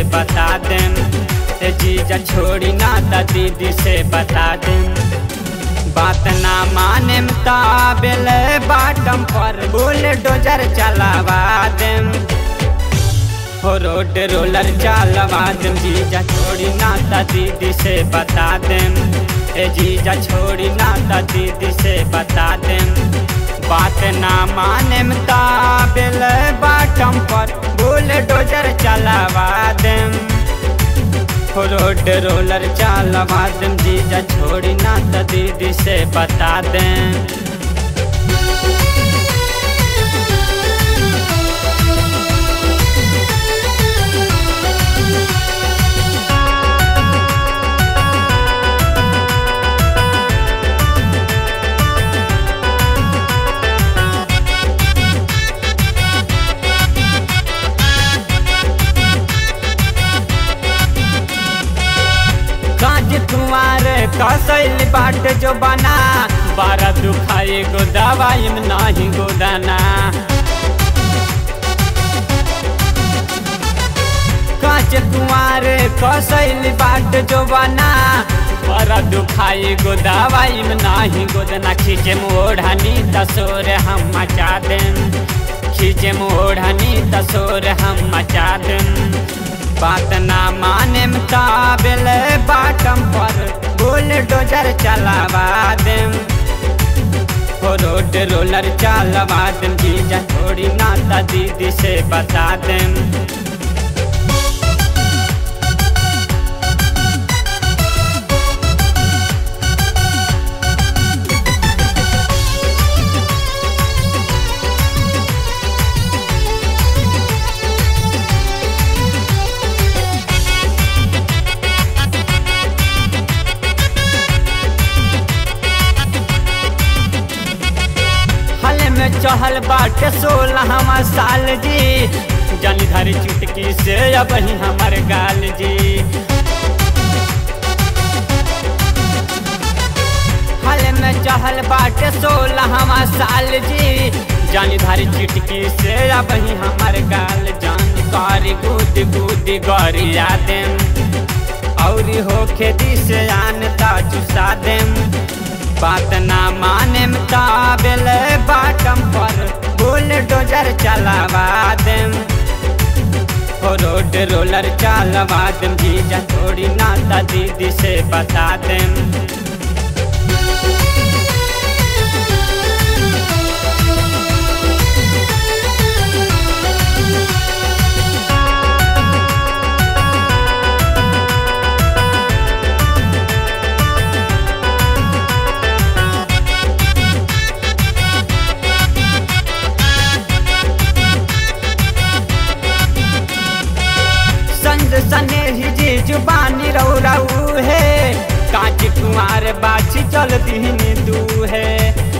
बता देम ए जीजा छोड़ी ना त दीदी से बता देम बात ना माने ताबेल बाटम पर बुलडोजर चलावा देम हो रोड रोलर चलवा देम जीजा छोड़ी ना त दीदी से बता देम ए जीजा छोड़ी ना त दीदी से बता देम बात ना माने ताबेल बाटम पर बुलडोजर चलावा देम हो रोड रोलर चलवा देम जीजा छोड़ी ना त दीदी से बता देम काज कुमार कसैल बाट जो बना बारा दुखाए गो दवाई में नाही गोदाना काच कुमार कसैल बाट जो बना बारा दुखाए गो दवाई में नाही गोदना खींचे मोढ़नी तसोर हम मचा देम खींचे मोढ़नी तसोर हम मचा देम बात ना माने ताबेल बाटम पर बुलडोजर चलावा देम हो रोड रोलर चलवा देम जीजा थोड़ी ना त दीदी से बता देम हल में चहल बाटे सोलह साल जी जनी धरी चुटकी से अब ही हमार गाल जी हल में चहल बाटे सोलह साल जी जानी धारी चिटकी से अब ही हमार गाल जान कारी गुद गुद गरिया देम औरी हो खेती से आन ता चुसा देम बात ना माने ताबेल बाटम पर बुलडोजर चलावा देम हो रोड रोलर चलवा देम जीजा थोड़ी ना त दीदी से बता देम संग सने ही जी जुबानी रऊ रऊ है कांच कुमार बाछी चल दीन दू है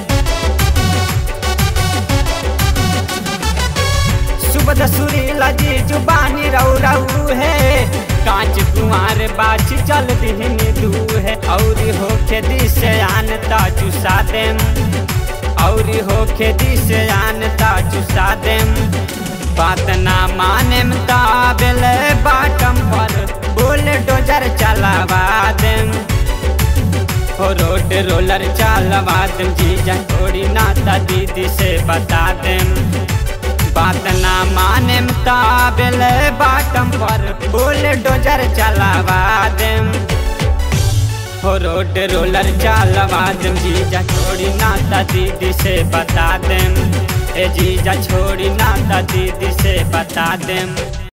सुबद सुरीला जी जुबानी रऊ रऊ है कांच कुमार बाछी चल दीन दू है और हो खेती से आनता चुसा देम और हो खेती से आनता चुसा देम बात ना माने ताबेल बाटम पर बुलडोजर चलावा देम हो रोड रोलर चलवा देम जीजा थोड़ी ना त दीदी से बता देम बात ना माने ताबेल बाटम पर बुलडोजर चलावा देम हो रोड रोलर चलवा देम जीजा थोड़ी ना त दीदी से बता देम ए जीजा छोड़ी ना त दीदी से बता देम